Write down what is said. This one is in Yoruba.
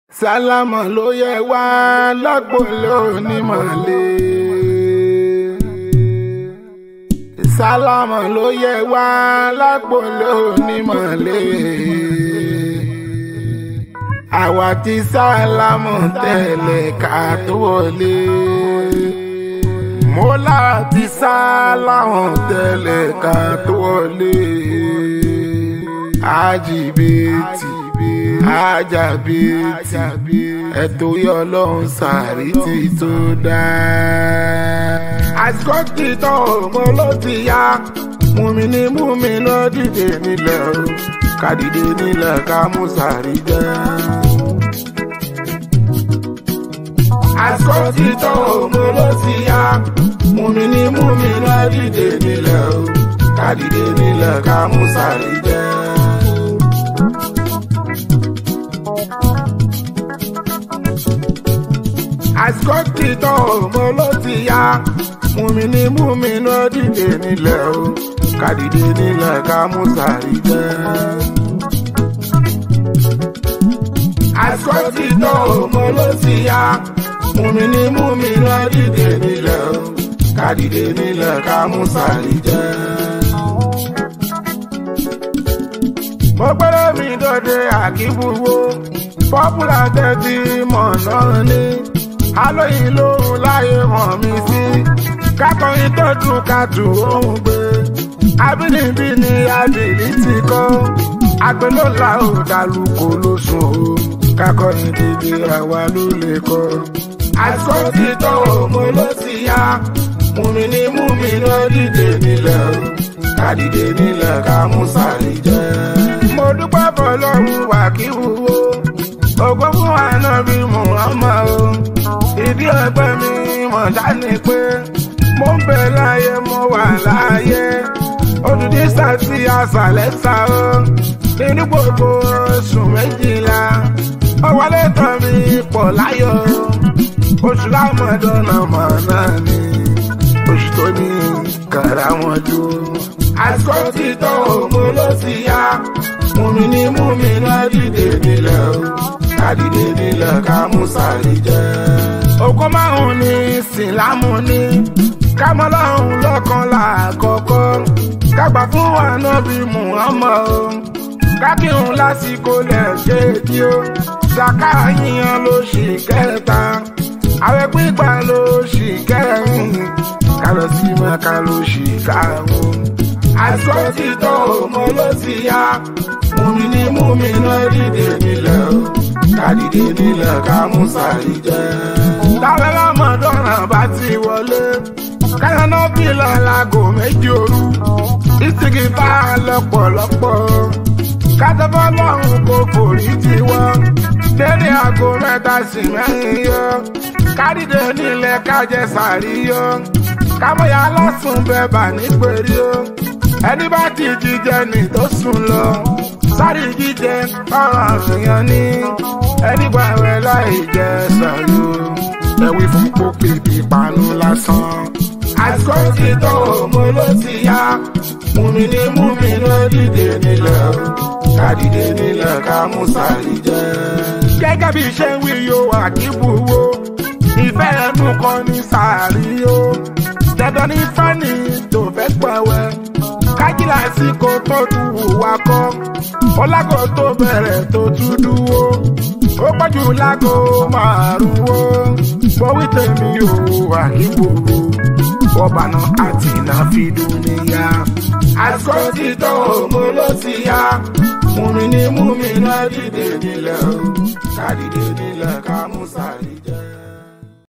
sálámà ló yẹ wá lágbóńlé onímọ̀lẹ́. sálámà ló yẹ wá lágbóńlé onímọ̀lẹ́. àwa tí sálámà tẹ̀lé ká tó wọlé. mo láti sálámà tẹ̀lé ká tó wọlé. àjìbìtì ajabiti ẹ̀tọ́ yọ ọlọ́run sàrí ti tó dáa. àsìkò títọ́ mo ló ti yá mumi ní mumi ló dìde nílẹ̀ o ká dìde nílẹ̀ ká mú sàrí jẹ́. àsìkò títọ́ mo ló ti yá mumi ní mumi ló dìde nílẹ̀ o ká dìde nílẹ̀ ká mú sàrí jẹ́. àsìkò títọ́ mo ló ti yá mumi ní mumi ló dìde nílẹ̀ o ká dìde nílẹ̀ ká mú sàrí jẹ́. àsìkò títọ́ mo ló ti yá mumi ní mumi ló dìde nílẹ̀ o ká dìde nílẹ̀ ká mú sàrí jẹ́. mo gbọ́dọ̀ mi dọ́dẹ àkíbúwó pọ́pùlà tẹ́tí mọ̀ náà ní alóyin lóhun láyé hàn mí sí kákọrin tó dùn ká dùn òun gbé abínibí ni adìrí ti kọ́ agbélóla ò dàlùkò ló sùn o kákọrin dìde àwa ló lè kọ́. àsìkò tí tó mo ló ti yá mumi ní mumi ló dìde nílẹ̀ o ká dìde nílẹ̀ ká mú sàrí jẹ́. mo dúpẹ́ fọlọ́run wà kí wúwo ògo fún ànábì Muhammad o ìdí ọgbẹ́ mi mọ̀ dání pé mo ń bẹ láyé mo wà láyé odidi sàtì àṣàlẹ̀ sá o nínú gbogbo oṣù méjìlá ọwọ́lé tán mi pọ̀ láyọ̀ oṣù lámọ̀dọ́nà mọ̀ náà ni oṣù tó ní kàrà wọn jù àsìkò tí tó mo ló ti yá mumi ní mumi náà dìde nílẹ̀ o ká dìde nílẹ̀ ká mú sàrí jẹ́. Òkú márùn-ún ní Ìsìlámù ní kámọ́láhùn lọ́kàn láàkọ́kọ́ kágbà fún ànábì Muhammad o kákìrún lásìkò lẹ́ẹ̀kẹ́ tí ó ṣàká yíyan ló ṣì kẹta àwẹ̀ pípa ló ṣì kẹrin kálọ̀ sí mẹ́ka ló ṣì karùn-ún. àsìkò títọ́ ọmọ ló ti yá mumi ní mumi náà dìde nílẹ̀ o ká dìde nílẹ̀ ká mú sàrí jẹ́. Táwọn ọmọdọ́nà bá ti wọlé, káyọ̀ náà bí lọ láago méjì òru, ìsìnkì bá a lọ́pọ̀lọpọ̀. Kátẹ́fọ́ lọ́run kò forí ti wọ́, dédé aago mẹ́ta sí mẹ́rin yọ. Ká dìde nílẹ̀ ká jẹ sàrí yọ. Kámọ́yà lọ́sùn bẹ́bà nígbèrè o. Ẹni bá ti jíjẹ ní tó sùn lọ sáré jíjẹ ọ̀rọ̀ àfihàn ní ẹni gbàwẹ̀ láì jẹ sàlù ẹ̀wí fún pópè bí panu lásán. àsìkò tí tó mo ló ti yá mumi ní mumi ló dìde nílẹ̀ o ká dìde nílẹ̀ ká mú sàrí jẹ. gẹ́gẹ́ bí ṣe ń wí yo àkíbùwò ìfẹ́ ẹnu kan ní sàrí o dandan ní fani tó fẹ́ gbàwẹ̀ kájílà sí kó tó tu wà kọ́ ọlágò tó bẹ̀rẹ̀ tó tún dúró ó pọ̀jù lágò márùn-ún bọ́wí tèmi ò wà nígboro ọ̀bànà àti ìnáfi dúníyà. àsìkò títọ́ mo ló ti yá mumi ní mumi náà dìde nílẹ̀ o ká dìde nílẹ̀ ká mú sàrí jẹ́.